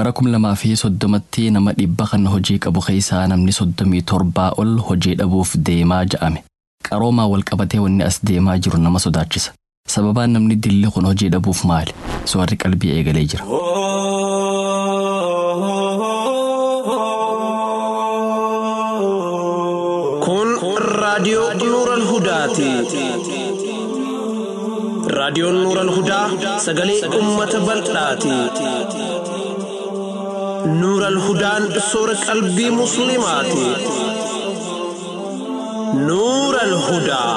bara kum lamaa fi soddomatti nama dhibba kan hojii qabu keessaa namni soddomii torbaa ol hojii dhabuuf deemaa ja'ame qaroomaa wal qabatee wanni as deemaa jiru nama sodaachisa sababaan namni dilli kun hojii dhabuuf maali soorri qalbii eegalee jira. Kun raadiyoo Nuural Hudaati. Raadiyoon Nuural Hudaa sagalee uummata bal'aati. Nuural Hudaan soora qalbii Musliimaati. Nuural Hudaa.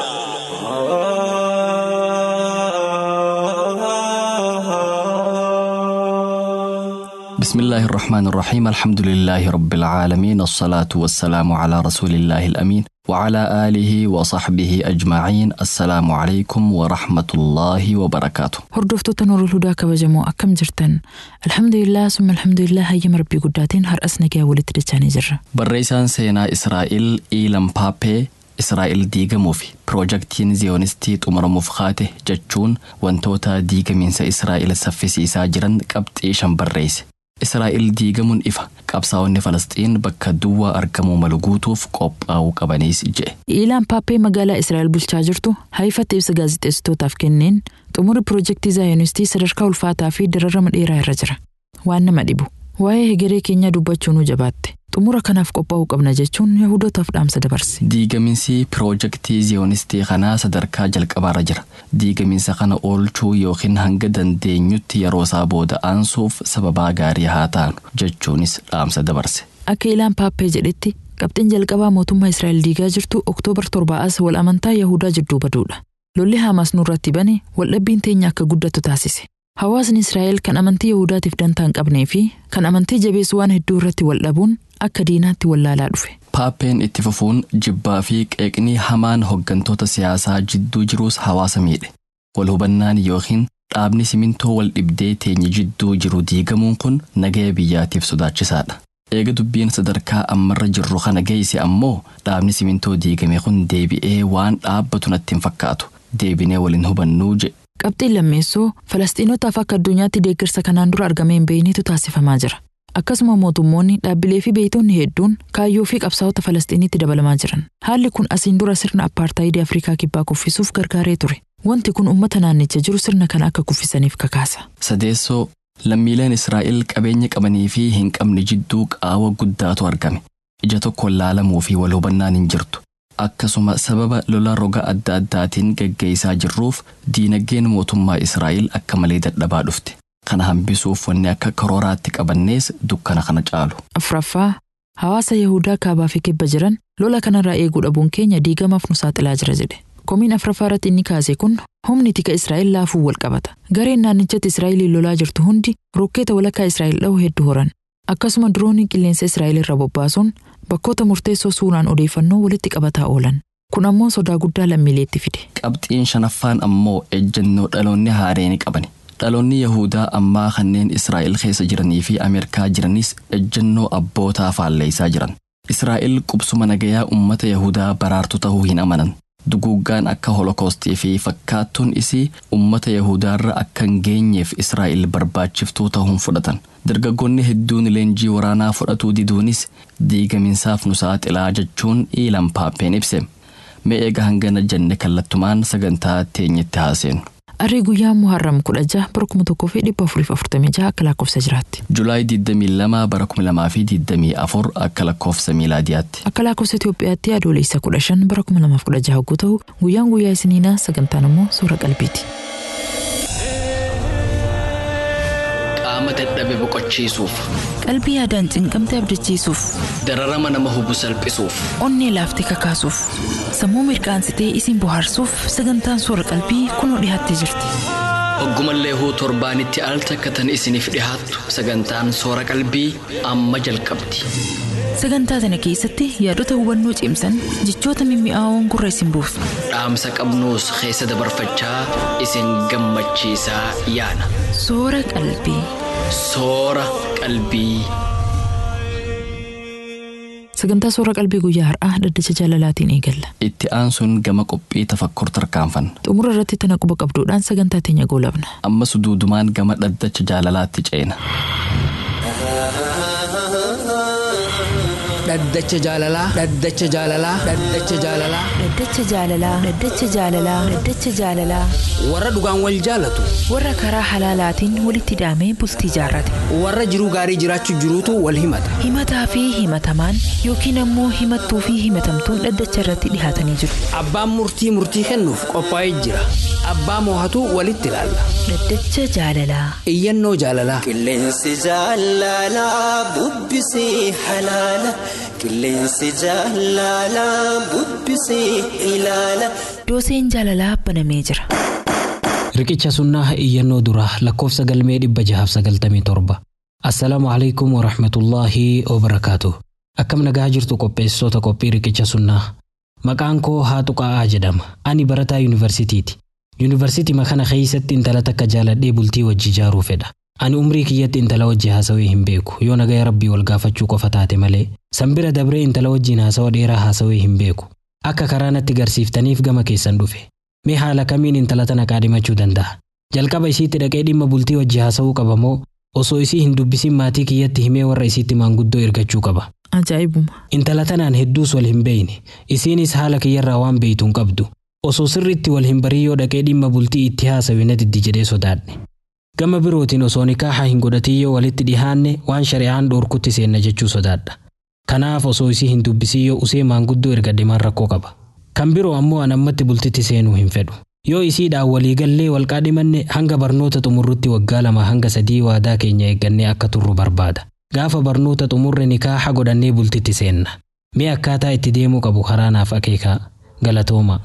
بسم الله الرحمن الرحيم الحمد لله رب العالمين الصلاة والسلام على رسول الله الأمين وعلى آله وصحبه أجمعين السلام عليكم ورحمة الله وبركاته Hordoftoota Nuurul Hudaa kabajamoo akkam jirtan? Alhamdulillah summa alhamdulillah hayyama rabbii guddaatiin har'as nagaa walitti dachaanii jirra. barreessaan seenaa Israa'el Iilan Paappee Israa'el diigamuu fi piroojaktiin ziyoonistii xumuramuuf kaate jechuun wantoota diigamiinsa Israa'el saffisiisaa jiran qabxii shan barreesse. Israa'el diigamuun ifa qabsaa'onni Falasxiin bakka duwwaa argamuu malu guutuuf qophaa'uu qabaniis jedhe. Iilaan Paappee magaalaa Israa'el bulchaa jirtu haifatti ibsa gaazexeessitootaaf kenneen xumurri piroojeektii zaayonistii sadarkaa ulfaataa fi dararama dheeraa irra jira. Waan nama dhibu. Waa'ee hegeree keenyaa dubbachuu nu jabaatte. Xumura kanaaf qophaa'uu qabna jechuun Yahudotaaf dhaamsa dabarse. Diigamiinsi piroojaktii ziyoonistii kanaa sadarkaa jalqabaarra jira. Diigamiinsa kana oolchuu yookiin hanga dandeenyutti yeroo isaa booda aansuuf sababaa gaarii haa taanu jechuunis dhaamsa dabarse. Akka Iilaan Paappee jedhetti qabxiin jalqabaa mootummaa Israa'el diigaa jirtu Oktoobar torbaa'as wal amantaa Yahudaa jidduu baduudha. Lolli Haamaas nurratti bane waldhabbiin teenya akka guddatu taasise. Hawaasni Israa'el kan amantii Yahudaatiif dantaa hin qabnee fi kan amantii jabeessu waan hedduu irratti wal dhabuun akka diinaatti wallaalaa dhufe. Paappeen itti fufuun jibbaa fi qeeqnii hamaan hoggantoota siyaasaa jidduu jiruus hawaasa miidhe. Wal hubannaan yookiin dhaabni simintoo wal dhibdee teenye jidduu jiru diigamuun kun nagaya biyyaatiif sodaachisaadha. Eega dubbiin sadarkaa ammarra jirru kana geesse ammoo dhaabni simintoo diigame kun deebi'ee waan dhaabbatu natti hin fakkaatu. Deebinee waliin hubannuu jedhe. Qabxiin lammeessoo Falastiinotaaf akka addunyaatti deeggarsa kanaan dura argamee hin beeknetu taasifamaa jira. Akkasuma mootummoonni dhaabbilee fi beeytonni hedduun kaayyoo fi qabsaa'ota Falastiinitti dabalamaa jiran. Haalli kun asiin dura sirna appaartaayidii Afrikaa kibbaa kuffisuuf gargaaree ture. Wanti kun uummata naannicha jiru sirna kana akka kuffisaniif kakaasa. Sadeessoo lammiileen Israa'el qabeenya qabanii fi hin qabne jidduu qaawa guddaatu argame. Ija tokkoon laalamuu fi wal hubannaan hin jirtu. Akkasuma sababa lola roga adda addaatiin gaggeessaa jirruuf diinagdeen mootummaa Israa'el akka malee dadhabaa dhufte. Kana hambisuuf wanni akka karooraatti qabannees dukkana kana caalu. Afuraffaa hawaasa Yahudaa kaabaa fi kibba jiran lola kanarraa eeguu dhabuun keenya diigamaaf nu saaxilaa jira jedhe. Komiin afuraffaa irratti inni kaase kun humni tika Israa'el laafuu wal qabata. Gareen naannichatti Israa'eliin lolaa jirtu hundi rokkeeta walakkaa Israa'el dha'u hedduu horan. Akkasuma dirooniin qilleensa Israa'el irra bobbaasuun bakkoota murteessoo suuraan odeeffannoo walitti qabataa oolan. Kun ammoo sodaa guddaa lammiileetti fide. Qabxiin shanaffaan ammoo ejjennoo dhaloonni haareeni qabani. Dhaloonni Yahudaa ammaa kanneen Israa'el keessa jiranii fi Ameerikaa jiranis ejjennoo abbootaa faalleessaa jiran. Israa'el qubsuma nagayaa uummata Yahudaa baraartu ta'uu hin amanan. Duguuggaan akka holokoostii fi fakkaattuun isii uummata Yahudaarra akka hin geenyeef Israa'el barbaachiftuu ta'uun fudhatan. Dargaggoonni hedduun leenjii waraanaa fudhatuu diduunis diigaminsaaf nu saaxilaa jechuun Iilan Paappeen ibse. Mee eega hangana jenne kallattumaan sagantaa teenyetti haaseenu. Arrii guyyaa Muharram kudha jaha bara kuma tokkoo fi dhibba afuriif afurtamii jaha akka lakkoofsa jiraatti. Julaay 22 bara 2024 akka lakkoofsa miilaadiyaatti. Akka lakkoofsa Itoophiyaatti adoolessa kudha shan bara kuma lamaaf kudha jaha yogguu ta'u guyyaan guyyaa isiniinaa sagantaan immoo suura qalbiiti. Qaama dadhabe boqochiisuuf, Qalbii yaadaan cinqamte abdachiisuuf, dararama nama hubu salphisuuf, onnee laaftee kakaasuuf, sammuu mirqaansitee isin bohaarsuuf sagantaan suura qalbii kunoo dhiyaattee jirti. hoggumallee huu torbaanitti al takkatan isiniif dhihaattu sagantaan soora qalbii amma jalqabdi. Sagantaa tana keessatti yaadota hubannoo cimsan jechoota mimmi'aawoon gurra isin buufna. Dhaamsa qabnuus keessa dabarfachaa isin gammachiisaa yaana. Soora qalbii. Soora qalbii. Sagantaa soora qalbii guyyaa har'aa dhaddacha jaalalaatiin eegalla. Itti aansuun gama qophii tafakkur tarkaanfanna. Xumura irratti tana quba qabduudhaan sagantaa teenya goolabna. Ammas duudumaan gama dhaddacha jaalalaatti ceena. dhaddacha jaalalaa dhaddacha jaalalaa dhaddacha jaalalaa Dhaddacha jaalalaa Dhaddacha jaalalaa Dhaddacha jaalalaa warra dhugaan wal jaalatu warra karaa halaalaatiin walitti hidhamee bultii jaarrate warra jiruu gaarii jiraachuu jiruutu wal himata himataa fi himatamaan yookiin ammoo himattuu fi himatamtuun dhaddacha irratti dhihaatanii jiru. abbaan murtii murtii kennuuf qophaa'ee jira abbaa moohatu walitti ilaalla Dhaddacha jaalalaa iyyannoo jaalalaa Qilleensi jaalalaa bubbisee halaala. Qilleensi jaalalaa bubbisee ilaala. dooseen jaalalaa banamee jira. Riqicha sunnaa iyyannoo duraa lakkoofsa galmee dhibba jahaaf sagaltamii torba. Assalaamu alaikum warahmatullaahi wabarakaatu. Akkam nagaa jirtu qopheessitoota qophii riqicha sunnaa. Maqaan koo Haatu Qa'aa jedhama. Ani barataa yuunivarsiitiiti. Yuunivarsiitii kana keessatti intala takka jaaladhee bultii wajji ijaaruu fedha. Ani umrii kiyyatti intala wajji haasawee hin beeku yoo nagaya rabbii wal gaafachuu qofa taate malee. Sanbira dabree intala wajjiin haasawa dheeraa haasawee hin beeku. Akka karaa natti garsiiftaniif gama keessan dhufe. Mee haala kamiin intala tana qaadhimachuu danda'a? Jalqaba isiitti dhaqee dhimma bultii wajji haasawuu qaba moo osoo isii hin dubbisin maatii kiyyatti himee warra isiitti maanguddoo ergachuu qaba? Ajaa'ibuma. Intala tanaan hedduus wal hin beeyne. Isiinis haala kiyyarraa waan beeytu hin qabdu. Osoo sirriitti wal hin barii yoo dhaqee dhimma bultii itti haasawe na diddi jedhee sodaadhe. Gama birootiin osoo nikaaha hin godhatin yoo walitti dhihaanne waan shari'aan dhoorkutti seenna jechuu sodaadha. Kanaaf osoo isii hin dubbisin yoo usee maanguddoo ergadhe maan rakkoo qaba. Kan biroo ammoo an ammatti bultitti seenuu hin fedhu. Yoo isiidhaan waliigallee wal qaadhimanne hanga barnoota xumurrutti waggaa lama hanga sadii waadaa keenya eeggannee akka turru barbaada. Gaafa barnoota xumurre nikaaha godhannee bultitti seenna. Mee akkaataa itti deemuu qabu karaa naaf akeekaa galatooma.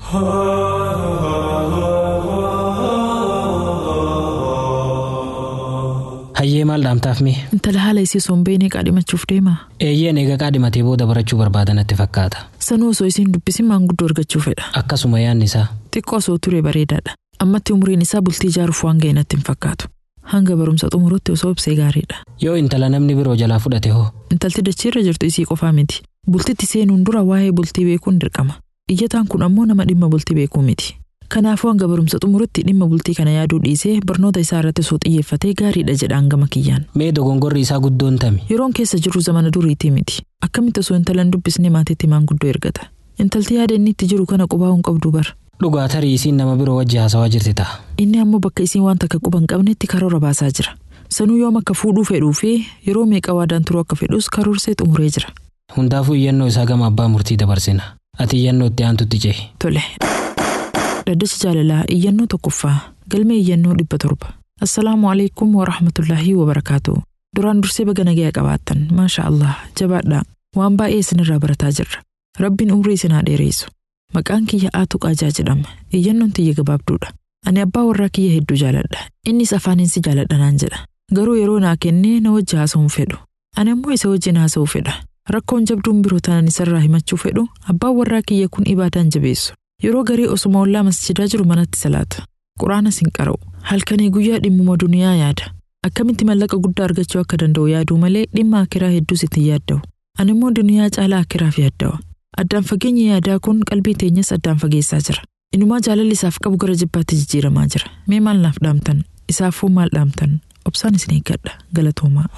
Hayyee maal dhaamtaaf mee? Intala haala isii osoo hin beekne qaadhimachuuf deema. Eeyyeen eega qaadhimatee booda barachuu barbaada natti fakkaata. Sanuu osoo isiin dubbisin maanguddoo argachuu fedha. Akkasuma yaadni isaa. Xiqqoo osoo ture bareedaadha. Ammatti umriin isaa bultii ijaaruuf waan ga'e natti hin fakkaatu. Hanga barumsa xumurutti osoo ibsee gaariidha. Yoo intala namni biroo jalaa fudhate hoo? Intalti dachiirra jirtu isii qofaa miti. Bultitti seenuun dura waa'ee bultii beekuun dirqama. Iyyataan kun ammoo nama dhimma bultii beekuu miti. Kanaafuu hanga barumsa xumurutti dhimma bultii kana yaaduu dhiisee barnoota isaa irratti osoo xiyyeeffatee gaariidha jedhaan gama kiyyaan. Mee dogongorri isaa guddoon tami? Yeroon keessa jirru zamana duriitii miti. Akkamitti osoo intala hin dubbisne maatiitti maanguddoo ergata. Intalti yaada inni itti jiru kana qubaa hin qabdu bara. Dhugaa tarii isiin nama biroo wajji haasawaa jirti ta'a. Inni ammoo bakka isiin waan takka quba hin qabnetti karoora baasaa jira. Sanuu yoom akka fuudhuu fedhuu fi yeroo meeqa waadaan turuu akka fedhus karoorsee xumuree jira. Hundaafuu iyyannoo isaa gama abbaa murtii dabarsina. Ati iyyannoo itti aantutti cehi. Tole. Dhaddacha jaalalaa iyyannoo tokkoffaa galmee iyyannoo dhibba torba. Assalaamu alaikum wa rahmatullaahi wa barakaatu. Duraan dursee baga nagaya qabaattan maasha Allah jabaadhaa waan baay'ee isinirraa barataa jirra. Rabbiin umrii isin haa dheereessu. Maqaan kiyya Aatu Qaajaa jedhama. Iyyannoon tiyya gabaabduudha. Ani abbaa warraa kiyya hedduu jaaladha. Innis afaaniin si jaaladha naan jedha. Garuu yeroo naa kennee na wajji haasa'uun fedhu. Ani ammoo isa wajjin haasa'uu fedha. Rakkoon jabduun biroo tanan isarraa himachuu fedhu abbaan warraa kiyya kun ibaadaan jabeessu. Yeroo garii osuma ollaa masjidaa jiru manatti salaata. Quraanas hin qara'u. Halkanii guyyaa dhimmuma duniyaa yaada. Akkamitti mallaqa guddaa argachuu akka danda'u yaaduu malee dhimma akiraa hedduus itti yaadda'u. Ani immoo duniyaa caalaa akiraaf yaaddawa. Addaan fageenyi yaadaa kun qalbii teenyas addaan fageessaa jira. Inumaa jaalalli isaaf qabu gara jibbaatti jijjiiramaa jira. Mee maal naaf dhaamtan? Isaafuu maal dhaamtan? Obsaan isin eeggadha. Galatoomaa.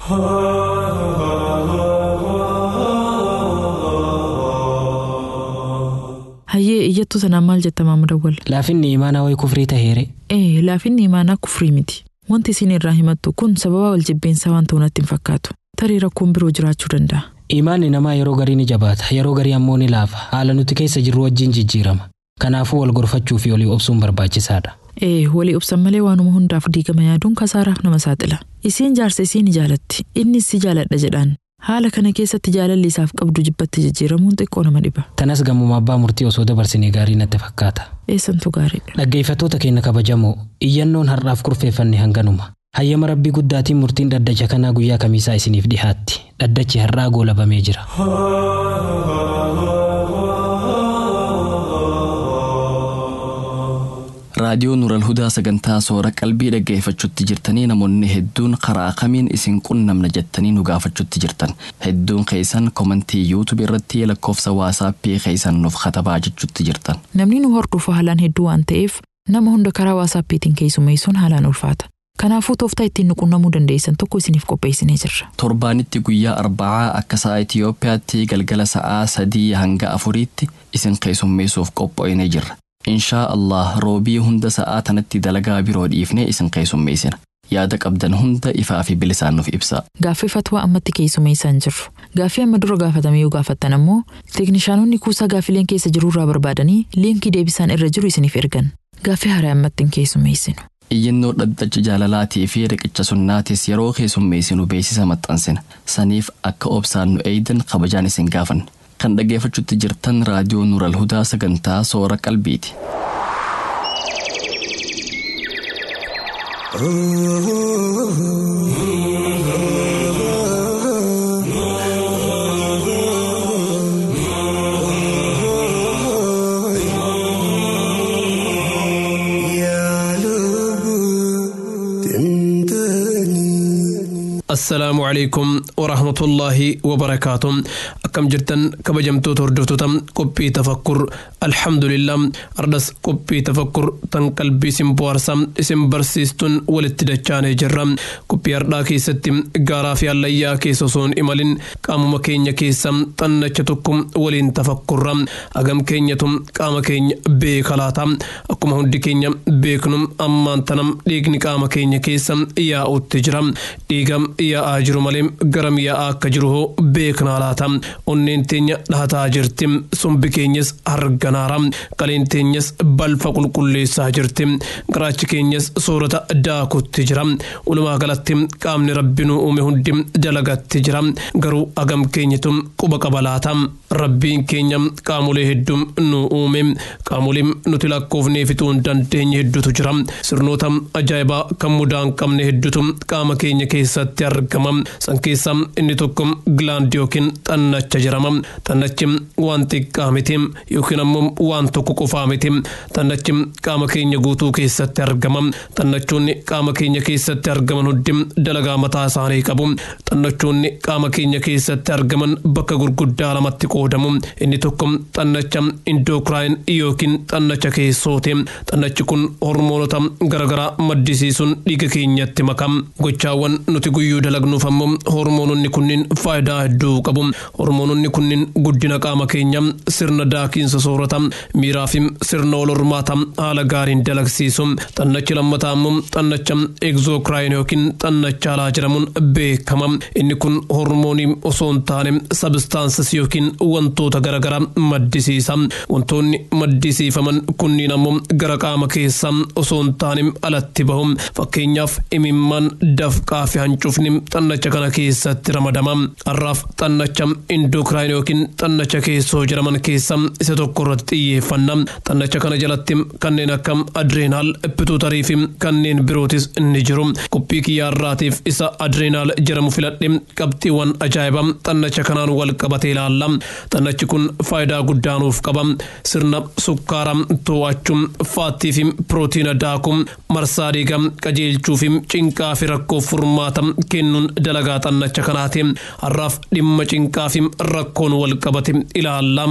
Hayyee iyyattuu sanaan maal jetta maama dawwal? Laafinni imaanaa wayi kufrii taheere. Ee laafinni imaanaa kufrii miti. Wanti isin irraa himattu kun sababa wal jibbeensaa waan ta'u natti hin fakkaatu. Tarii rakkoon biroo jiraachuu danda'a. Imaanni namaa yeroo garii ni jabaata, yeroo garii ammoo ni laafa. Haala nuti keessa jirru wajjin jijjiirama. Kanaafuu wal gorfachuu fi walii obsuun barbaachisaadha. Ee walii obsan malee waanuma hundaaf diigama yaaduun kasaaraaf nama saaxila. Isiin jaarsa isii ni jaalatti, innis si jaaladha jedhaan. Haala kana keessatti jaalalli isaaf qabdu jibbatti jijjiiramuun xiqqoo nama dhiba. Tanas gammuma abbaa murtii osoo dabarsinee gaarii natti fakkaata. Eessantu gaariidha. Dhaggeeffattoota keenya kabajamoo iyyannoon har'aaf kurfeeffanne hanganuma. Hayyama rabbii guddaatiin murtiin dhaddacha kanaa guyyaa kamiisaa isiniif dhihaatti. Dhaddachi har'aa goolabamee jira. raadiyoo nural hudaa sagantaa soora qalbii dhaggeeffachuutti jirtanii namoonni hedduun karaa kamiin isin qunnamna jettanii nu gaafachuutti jirtan hedduun keessan komantii yuutuub irratti lakkoofsa waasaappii keessan nuuf katabaa jechuutti jirtan. Namni nu hordofu haalaan hedduu waan ta'eef nama hunda karaa waasaappiitiin keessummeessuun haalaan ulfaata. Kanaafuu tooftaa ittiin nu qunnamuu dandeessan tokko isiniif qopheessinee jirra. Torbaanitti guyyaa arbacaa akka sa'a Itiyoophiyaatti galgala sa'aa sadii hanga afuriitti isin keessummeessuuf qopho'inee jirra. Inshaa Allah roobii hunda sa'aa tanatti dalagaa biroo dhiifnee isin keessummeessina. Yaada qabdan hunda ifaa fi bilisaan nuuf ibsaa. Gaaffii fatwaa ammatti keessummeessaa hin jirru. Gaaffii amma dura gaafatame yoo gaafattan ammoo teeknishaanonni kuusaa gaaffileen keessa jirurraa barbaadanii liinkii deebisaan irra jiru isiniif ergan. Gaaffii haaraa ammatti hin keessummeessinu. Iyyannoo dhaddacha jaalalaatii fi riqicha sunnaatis yeroo keessummeessinu beeksisa maxxansina. Saniif akka obsaan nu eeydan kabajaan isin gaafanna. Kan dhaggeeffachuutti jirtan raadiyoo Nuural Hudaa sagantaa soora qalbiiti. assalaamu calaykum waraxmatullaahi wabarakaatu akkam jirtan kabajamtoota hordoftoota qophii tafakkur alhamdulillah ardhas qophii tafakkur tan qalbii isin bohaarsa isin barsiistuun walitti dachaanee jirra qophii hardhaa keessatti gaaraa fi hallayyaa keessa osoo hin imalin qaamuma keenya keessa xannacha tokko waliin tafakkurra agam keenyatu qaama keenya beeka laata akkuma hundi keenya beeknu ammaan tanam dhiigni qaama keenya keessa yaa'utti jira dhiiga yaa'aa jiru malee garam yaa'aa akka jiru hoo beeknaa laata onneen teenya dhahataa jirti sombi keenyas harganaara qaleen teenyas balfa qulqulleessaa jirti garaachi keenyas soorata daakutti jira walumaa galatti qaamni rabbi nu uume hundi dalagatti jira garuu agam keenyatu quba qaba laata rabbiin keenya qaamolee hedduu nu uume qaamolee nuti lakkoofnee fixuu hin dandeenye hedduutu jira sirnoota ajaa'ibaa kan mudaa hin qabne hedduutu qaama keenya keessatti argama san keessaa inni tokko gilaand yookiin xannacha jedhama xannachi waan xiqqaa miti yookiin ammoo waan tokko qofaa miti xannachi qaama keenya guutuu keessatti argama xannachoonni qaama keenya keessatti argaman hundi dalagaa mataa isaanii qabu xannachoonni qaama keenya keessatti argaman bakka gurguddaa lamatti qoodamu inni tokko xannacha indookraayin yookiin xannacha keessooti xannachi kun hormoonota garaagaraa maddisiisuun dhiiga keenyatti makam gochaawwan nuti guyyuu dalagnuuf ammoo hormoononni kunniin faayidaa hedduu qabu hormoononni kunniin guddina qaama keenya sirna daakiinsa soorata miiraa fi sirna wal hormaata haala gaariin dalagsiisu xannachi lammataa ammoo xannacha egzookraayin yookiin xannacha alaa jedhamuun beekama inni kun hormoonii osoo hin taane sabistaansas yookiin wantoota garaagaraa maddisiisa wantoonni maddisiifaman kunniin ammoo gara qaama keessaa osoo hin taane alatti bahu fakkeenyaaf imimmaan dafqaa fi hancufni xannacha kana keessatti ramadama har'aaf xannacha indookraayin yookiin xannacha keessoo jedhaman keessa isa tokko irratti xiyyeeffanna xannacha kana jalatti kanneen akka adreenaal pituutarii fi kanneen birootis ni jiru qophii kiyyaarraatiif isa adreenaal jedhamu filadhe qabxiiwwan ajaa'iba xannacha kanaan wal qabatee ilaalla xannachi kun faayidaa guddaa nuuf qaba sirna sukkaara to'achuu faattii fi pirootiina daakuu marsaa dhiigaa qajeelchuu fi cinqaa fi rakkoo furmaata kennuun dalagaa xannacha kanaati har'aaf dhimma cinqaa fi rakkoon wal qabate ilaalla.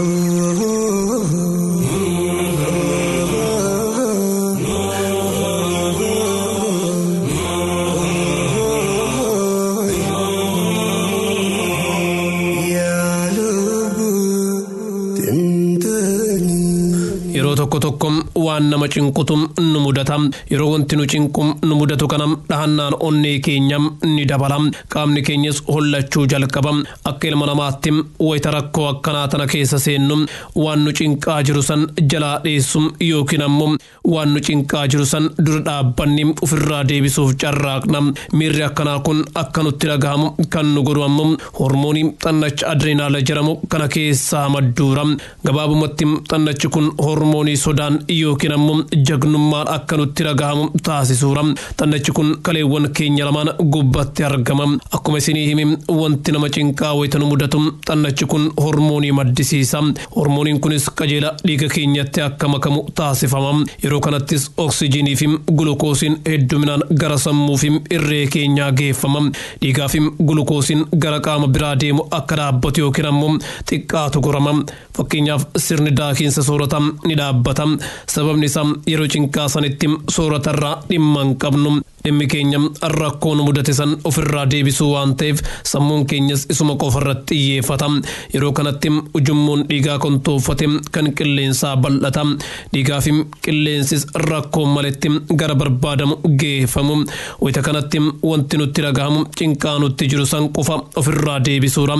yeroo tokko tokko waan nama cinqutu nu mudata yeroo wanti nu cinqu nu mudatu kana dhahannaan onnee keenya ni dabala qaamni keenyas hollachuu jalqaba akka ilma namaatti wayita rakkoo akkanaa tana keessa seennu waan nu cinqaa jiru san jalaa dheessu yookiin ammoo waan nu cinqaa jiru san dura dhaabbanni ofirraa deebisuuf carraaqna miirri akkanaa kun akka nutti dhagahamu kan nu godhu ammoo hormoonii xannacha adreenaala jedhamu kana keessaa madduura gabaabumatti xannachi kun hormoonii sodaan yookiin ammoo jagnummaan akka nutti dhagahamu taasisuura xannachi kun kaleewwan keenya lamaan gubbatti argama akkuma isinii himi wanti nama cinqaa wayita nu mudatu xannachi kun hormoonii maddisiisa hormooniin kunis qajeela dhiiga keenyatti akka makamu taasifama yeroo kanattis oksijiinii fi gulukoosiin hedduminaan gara sammuu fi irree keenyaa geeffama dhiigaa fi gulukoosiin gara qaama biraa deemu akka dhaabbatu yookiin ammoo xiqqaatu gorama fakkeenyaaf sirni daakiinsa soorata ni dhaabbata dubbata sababni isaa yeroo cinqaa sanitti sooratarraa dhimma hin qabnu dhimmi keenya rakkoo nu mudate san ofirraa deebisuu waan ta'eef sammuun keenyas isuma qofarratti xiyyeeffata yeroo kanatti ujummoon dhiigaa kontoofate kan qilleensaa bal'ata dhiigaa fi qilleensis rakkoo maletti gara barbaadamu geeffamu wayita kanatti wanti nutti dhagahamu cinqaa nutti jiru san qofa ofirraa deebisuudha.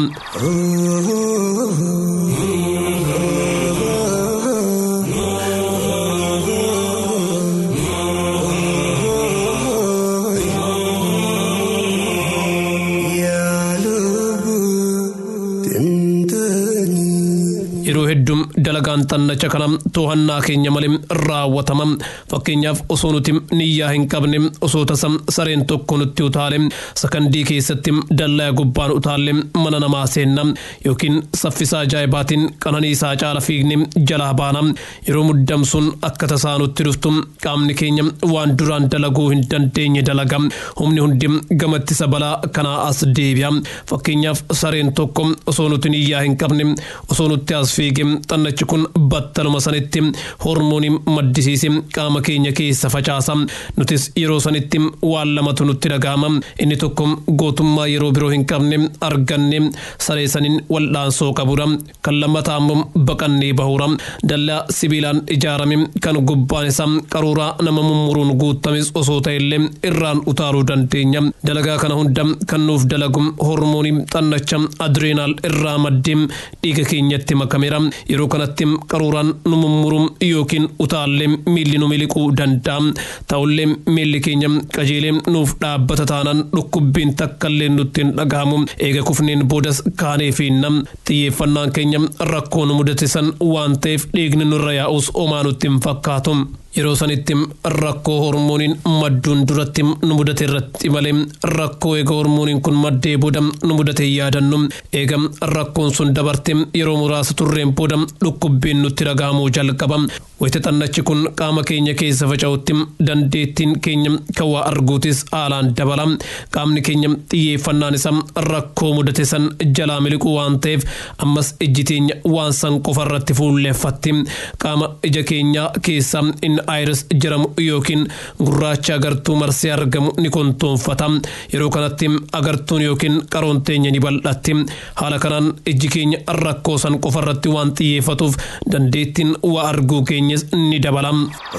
yeroo hedduu dalagaan xannacha kana to'annaa keenya malee raawwatama fakkeenyaaf osoo nuti niyyaa hin qabne osoo tasa sareen tokko nutti utaale sakandii keessatti dallaa gubbaan utaalle mana namaa seenna yookiin saffisaa ajaa'ibaatiin qananiisaa caala fiigne jalaa baana yeroo muddamsuun akka tasaa nutti dhuftu qaamni keenya waan duraan dalaguu hin dandeenye dalaga humni hundi gamatti isa balaa kanaa as deebi'a fakkeenyaaf sareen tokko osoo nuti niyyaa hin qabne osoo nutti as fiige xannachi kun battaluma sanitti hormoonii maddisiise qaama keenya keessa facaasa nutis yeroo sanitti waan lamatu nutti dhagahama inni tokko gootummaa yeroo biroo hin qabne arganne saree saniin waldhaansoo qabudha kan lammataa immoo baqannee bahura dallaa sibiilaan ijaarame kan gubbaan isaa qaruuraa nama mummuruun guutames osoo ta'ellee irraan utaaluu dandeenya dalagaa kana hunda kan nuuf dalagu hormoonii xannacha adreenaal irraa maddee dhiiga keenyatti makameera yeroo kanatti qaruuraan nu mummuru yookiin utaallee miilli nu miliquu danda'a ta'ullee miilli keenya qajeelee nuuf dhaabbata taanaan dhukkubbiin takkallee nutti hin dhagahamu eega kufneen boodas kaanee fiinna xiyyeeffannaan keenya rakkoo nu mudate san waan ta'eef dhiigni nurra yaa'us homaa nutti hin fakkaatu. yeroo sanitti rakkoo hormooniin madduun duratti nu mudate irratti malee rakkoo eega hormooniin kun maddee booda nu mudate yaadannu eega rakkoon sun dabarte yeroo muraasa turreen booda dhukkubbiin nutti dhagahamuu jalqaba wayita xannachi kun qaama keenya keessa faca'utti dandeettiin keenya kan waa arguutis haalaan dabala qaamni keenya xiyyeeffannaan isaa rakkoo mudate san jalaa miliquu waan ta'eef ammas ijji teenya waan san qofa irratti fuulleeffatti qaama ija keenyaa keessaa inni ayires jedhamu yookiin gurraacha agartuu marsee argamu ni kontoonfata yeroo kanatti agartuun yookiin qaroon teenya ni bal'atti haala kanaan ijji keenya rakkoo san qofa irratti waan xiyyeeffatuuf dandeettiin waa arguu keenyas ni dabala.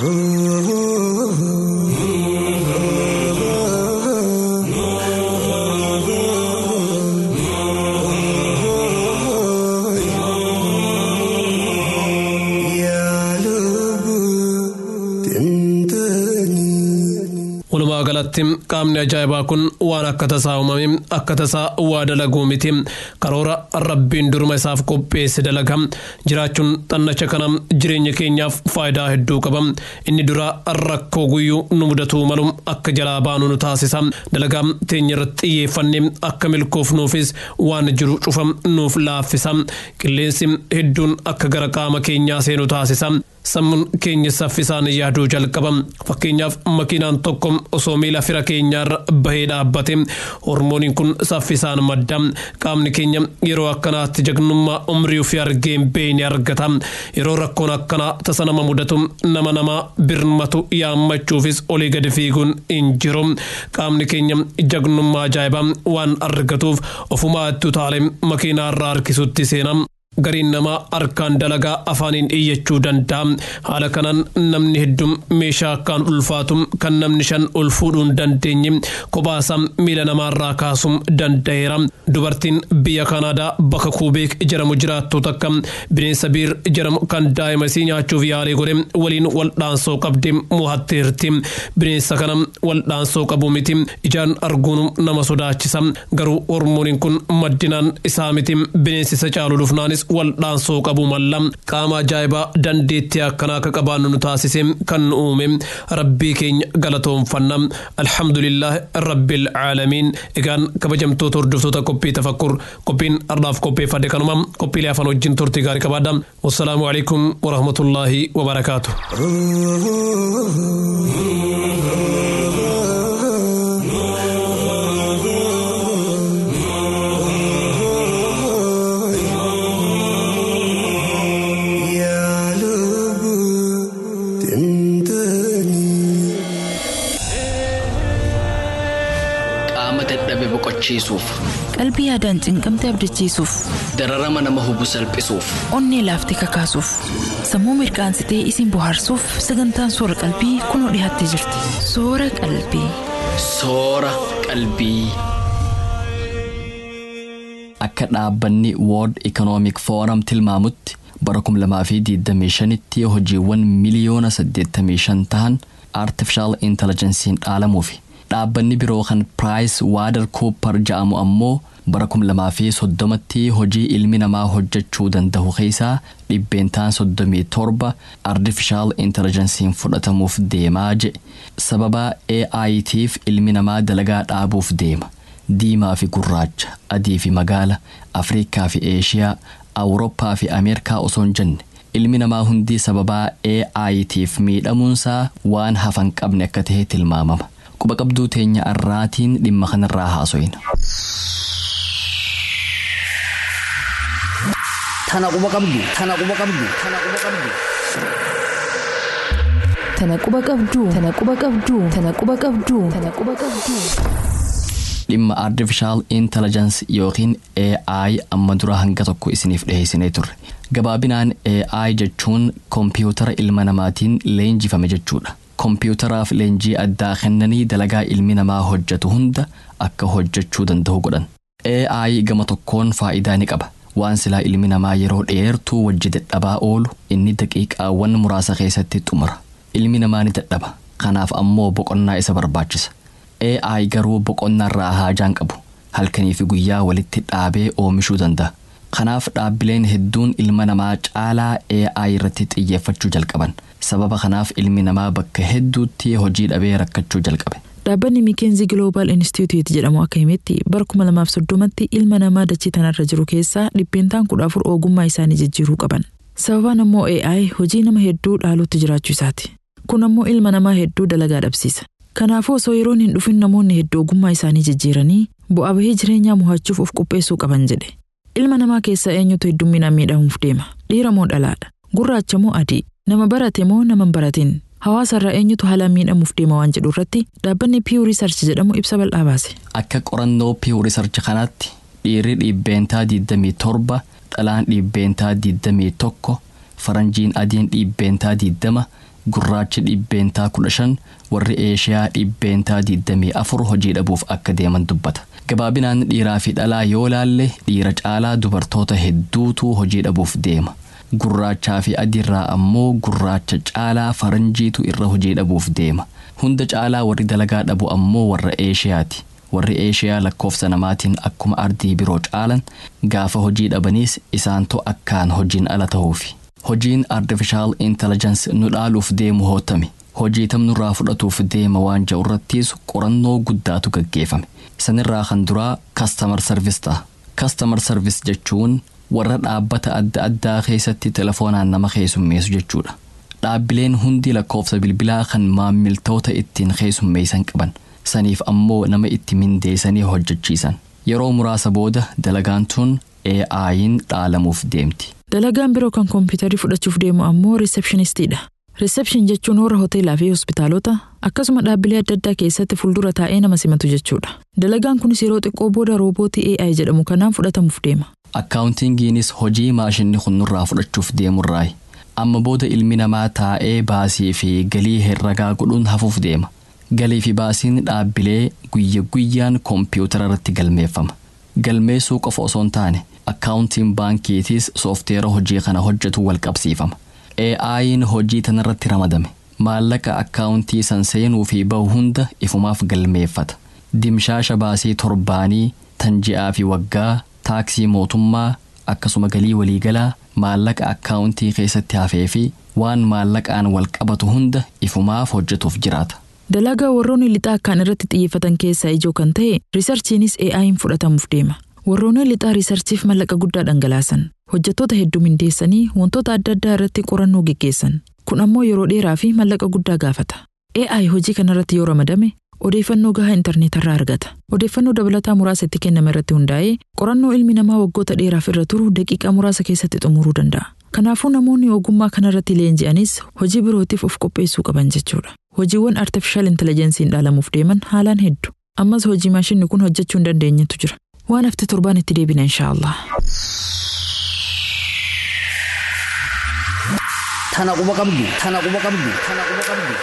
walumaa galatti qaamni ajaa'ibaa kun waan akka tasaa uumame akka tasaa waa dalaguu miti karoora rabbiin duruma isaaf qopheesse dalaga jiraachuun xannacha kana jireenya keenyaaf faayidaa hedduu qaba inni dura rakkoo guyyuu nu mudatuu malu akka jalaa baanu nu taasisa dalagaa teenya irratti xiyyeeffannee akka milkoofnuufis waan jiru cufa nuuf laaffisa qilleensi hedduun akka gara qaama keenyaa seenu taasisa sammuun keenya saffisaan yaaduu jalqaba fakkeenyaaf makiinaan tokko osoo miila fira keenyaarra bahee dhaabbate hormooniin kun saffisaan madda qaamni keenya yeroo akkanaatti jagnummaa umrii ofii argeen beeyni argata yeroo rakkoon akkanaa tasa nama mudatu nama namaa birmatu yaammachuufis olii gadi fiiguun hin jiru qaamni keenya jagnummaa ajaa'ibaa waan argatuuf ofumaa itti utaale makiinaarraa harkisutti seena. gariin namaa harkaan dalagaa afaaniin iyyachuu danda'a haala kanaan namni hedduun meeshaa akkaan ulfaatu kan namni shan ol fuudhuu hin dandeenye kophaasa miila namaarraa kaasuu danda'eera dubartiin biyya kanaadaa bakka kuubeek jedhamu jiraattu takka bineensa biir jedhamu kan daa'ima isii nyaachuuf yaalii godhe waliin waldhaansoo qabde mo'atteerti bineensa kana waldhaansoo qabu miti ijaan arguun nama sodaachisa garuu hormooniin kun maddinaan isaa miti bineensi isa caalu dhufnaanis waldhaansoo qabu malla qaama ajaa'ibaa dandeettii akkanaa akka qabaannu nu taasise kan nu uume rabbii keenya galatoonfanna alhamdulillah rabbil caalamiin egaan kabajamtoota hordoftoota qophii tafakkur qophiin ardhaaf qopheeffadhe kanuma qophiilee afaan wajjin turtii gaarii qabaadha wassalaamu alaikum warahmatullaahi wabarakaatu hubachiisuuf Qalbii yaadaan cinqamte abdachiisuuf, dararama nama hubu salphisuuf onnee laaftee kakaasuuf, sammuu mirqaansitee isin bohaarsuuf sagantaan soora qalbii kunoo dhiyaattee jirti. Soora qalbii. soora qalbii. Akka dhaabbanni World Economic Forum tilmaamutti bara 2025tti hojiiwwan miliyoona 85 ta'an Artificial Intelligence'n dhaalamuufi dhaabbanni biroo kan Price Water Cooper ja'amu ammoo bara 2030tti hojii ilmi namaa hojjechuu danda'u keessaa dhibbeentaan 37 Artificial Intelligence'n fudhatamuuf deemaa jedhe sababa AI'tiif ilmi namaa dalagaa dhaabuuf deema. diimaa fi gurraacha adii fi magaala afriikaa fi eeshiyaa awurooppaa fi ameerikaa osoo hin jenne ilmi namaa hundii sababaa AI'tiif miidhamuunsaa waan hafan qabne akka ta'e tilmaamama quba qabduu teenya arraatiin dhimma kanarraa haaso'ina. Tana quba qabdu. Tana quba qabdu. Tana quba qabdu. Tana quba qabduu. Tana quba qabduu. Tana quba qabduu. Tana quba qabduu. dhimma artificial intelligence yookiin AI amma dura hanga tokko isiniif dhiheessinee turre gabaabinaan AI jechuun kompiitara ilma namaatiin leenjifame jechuudha kompiitaraaf leenjii addaa kennanii dalagaa ilmi namaa hojjetu hunda akka hojjechuu danda'u godhan AI gama tokkoon faayidaa ni qaba waan silaa ilmi namaa yeroo dheertuu wajji dadhabaa oolu inni daqiiqaawwan muraasa keessatti xumura ilmi namaa ni dadhaba kanaaf ammoo boqonnaa isa barbaachisa AI garuu boqonnaarraa haajaan qabu halkanii fi guyyaa walitti dhaabee oomishuu danda'a. Kanaaf dhaabbileen hedduun ilma namaa caalaa AI irratti xiyyeeffachuu jalqaban. Sababa kanaaf ilmi namaa bakka hedduutti hojii dhabee rakkachuu jalqabe. Dhaabbanni Mikeenzi Global Institute jedhamu akka himetti bara 2030tti ilma namaa dachii tanarra jiru keessaa dhibbeentaan kudha afur ogummaa isaanii jijjiiruu qaban. Sababaan ammoo AI hojii nama hedduu dhaaluutti jiraachuu isaati. Kun ammoo ilma namaa hedduu dalagaa dhabsiisa. Kanaafuu osoo yeroon hin dhufin namoonni hedduu ogummaa isaanii jijjiiranii bu'aa bahii jireenyaa mo'achuuf of qopheessuu qaban jedhe. Ilma namaa keessaa eenyutu heddumminaan miidhamuuf deema? Dhiira moo dhalaadha? Gurraacha moo adii? Nama barate moo nama hin baratin? Hawaasarraa eenyutu haalaan miidhamuuf deema waan jedhu irratti dhaabbanni Pew Research jedhamu ibsa bal'aa baase. Akka qorannoo Pew Research kanaatti dhiirri dhibbeentaa 27 dhalaan dhibbeentaa 21 faranjiin adiin dhibbeentaa 20 gurraachi dhibbeentaa 15 warri eeshiyaa dhibbeentaa 24 hojii dhabuuf akka deeman dubbata. Gabaabinaan dhiiraa fi dhalaa yoo laalle dhiira caalaa dubartoota hedduutu hojii dhabuuf deema. Gurraachaa fi adiirraa ammoo gurraacha caalaa faranjiitu irra hojii dhabuuf deema. Hunda caalaa warri dalagaa dhabu ammoo warra eeshiyaati. Warri eeshiyaa lakkoofsa namaatiin akkuma ardii biroo caalan gaafa hojii dhabaniis isaantu akkaan hojiin ala ta'uufi. Hojiin artificial intelligence nu dhaaluuf deemu hootame. Hojii tamnurraa fudhatuuf deema waan jedhu irrattis qorannoo guddaatu gaggeeffame. Sanirraa kan duraa customer service ta'a. Customer service jechuun warra dhaabbata adda addaa keessatti telefoonaan nama keessummeessu jechuudha. Dhaabbileen hundi lakkoofsa bilbilaa kan maammiltoota ittiin keessummeessan qaban. Saniif ammoo nama itti mindeessanii hojjechiisan. Yeroo muraasa booda dalagaan tun AI'n dhaalamuuf deemti. Dalagaan biroo kan kompiitarii fudhachuuf deemu ammoo riisepshinistiidha. Riisepshin jechuun warra hoteelaa fi hospitaalota akkasuma dhaabbilee adda addaa keessatti fuuldura taa'ee nama simatu jechuudha. Dalagaan kunis yeroo xiqqoo booda roobootii AI jedhamu kanaan fudhatamuuf deema. Akkaawuntingiinis hojii maashinni kun nurraa fudhachuuf deemurraayi. Amma booda ilmi namaa taa'ee baasii fi galii herragaa godhuun hafuuf deema. Galii fi baasiin dhaabbilee guyya guyyaan kompiitara irratti galmeeffama. Galmeessuu qofa osoo hin taane akkaawuntiin baankiitis soofteera hojii kana hojjetu wal qabsiifama. AI'n hojii tanarratti ramadame. Maallaqa akkaawuntii san seenuu fi bahu hunda ifumaaf galmeeffata. Dimshaasha baasii torbaanii tan ji'aa fi waggaa taaksii mootummaa akkasuma galii waliigalaa maallaqa akkaawuntii keessatti hafee fi waan maallaqaan wal qabatu hunda ifumaaf hojjetuuf jiraata. Dalagaa warroonni lixaa akkaan irratti xiyyeeffatan keessaa ijoo kan ta'e riisarchiinis AI'n fudhatamuuf deema. Warroonni lixaa riisarchiif mallaqa guddaa dhangalaasan hojjettoota hedduu mindeessanii wantoota adda addaa irratti qorannoo geggeessan kun ammoo yeroo dheeraa fi mallaqa guddaa gaafata. AI hojii kanarratti yoo ramadame odeeffannoo gahaa intarneetarraa argata. Odeeffannoo dabalataa muraasa itti kenname irratti hundaa'ee qorannoo ilmi namaa waggoota dheeraaf irra turu daqiiqaa muraasa keessatti xumuruu danda'a. Kanaafuu namoonni ogummaa kanarratti leenji'anis hojii birootiif of qopheessuu qaban jechuudha. Hojiiwwan artificial intelligensiin dhaalamuuf deeman haalaan hedduu. Ammas hojii maashinni kun hojjechuu hin dandeenyetu jira. Waan hafte torbaan itti deebina inshaallah. Tana quba qabdu. Tana quba qabdu. Tana quba qabdu.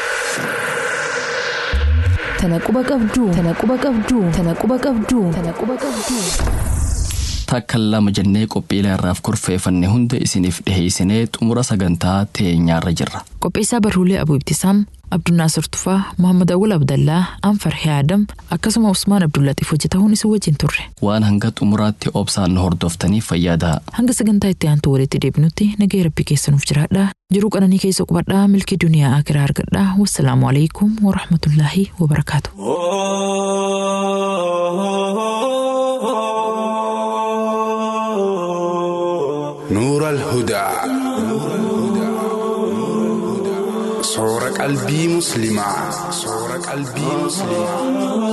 Tana quba qabdu. Tana quba qabdu. Tana quba qabdu. Tana quba qabdu. Takka lama jennee qophiilee irraaf kurfeeffanne hunda isiniif dhiheessinee xumura sagantaa teenyaarra jirra. Qopheessaa barruulee Abuu Ibtisaam, Abdunnaasir Tufaa, Muhammad Awwal Abdallaa, Anfar Hiyaadam akkasuma Usmaan Abdullaxiif hojjetahuun isin wajjin turre. Waan hanga xumuraatti obsaan nu hordoftaniif fayyadaa. Hanga sagantaa itti aantu walitti deebinutti nagaya rabbii keessanuuf jiraadhaa. Jiruu qananii keessa qubadhaa milkii duniyaa akiraa argadhaa. Wassalaamu alaikum wa rahmatullaahi wa barakaatu. نور الهدى صور قلبي مسلمة صور قلبي مسلمة